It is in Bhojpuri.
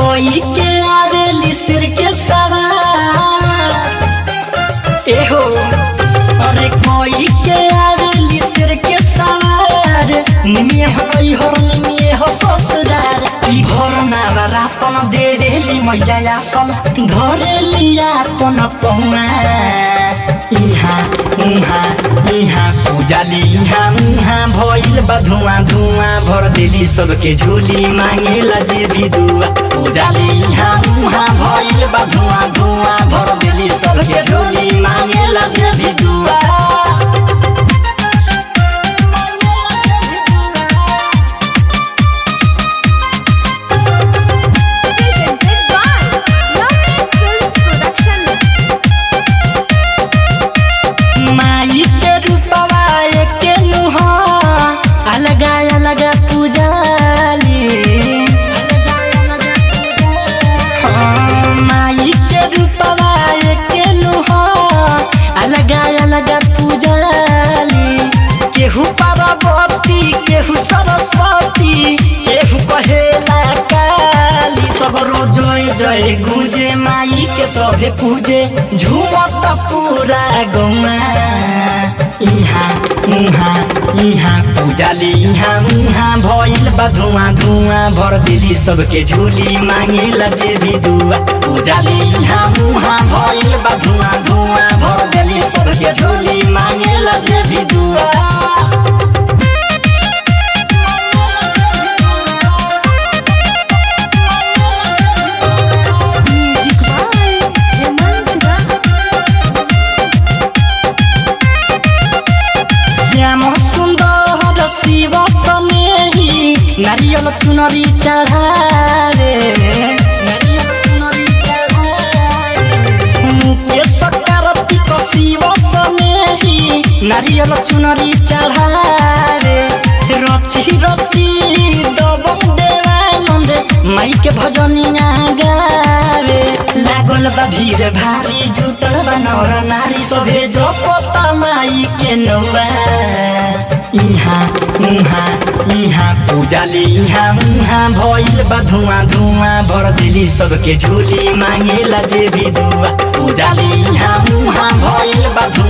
कोई के आवेली सिर के सवार एहो अरे कोई के आवेली सिर के सवार निमिए हई हो निमिए हो ससुरार ई भरना रातन देवेली मैया आसन धरेली आपन पहुआ इहाँ उहाँ इहाँ पूजाली इहाँ उहाँ भइल बा धुआं धुआं भर देली सबके झोली मांगेला जे भी दुआ पूजाली इहाँ उहाँ भइल बा धुआं धुआं भर देली सबके झोली मांगेला जे भी दुआ Presented by Lovely Films Production. माई के रूपवा एके नुह अलगा अलगा पूजाली हाँ, माई के रूपवा एके नुह अलगा अलगा पूजाली केहू पार्वती केहू सरस्वती केहू कहेला काली सगरो जय जय गुजे माई के सभे पूजे झूमत पूरा गौआ इहाँ उहाँ इहाँ पूजाली इहाँ उहाँ भइल बा धुआं धुआं भर दिली सबके झोली मांगेला जे भी दुआ पूजाली इहाँ उहाँ भइल बा धुआं धुआं भर दिली सबके झोली मांगेला जे भी दुआ Music by Hemant Ram. Shyam सुन्दर शिव समेही नारियल चुनरी चढ़ावे नारियल चुनरी चढ़ावे मुकेश कार्तिक शिव समेही नारियल चुनरी चढ़ावे रची रची दबम देवानंद माई के भजनिया गावे लागल बा भीड़ भारी जुटल बा नर नारी सभे जपता माई के नौआ इहाँ उहाँ इहाँ पूजाली इहाँ उहाँ भइल बा धुआं धुआं भर दिली सबके झोली मांगेला जे भी दुआ पूजाली इहाँ उहाँ भइल बा धुआं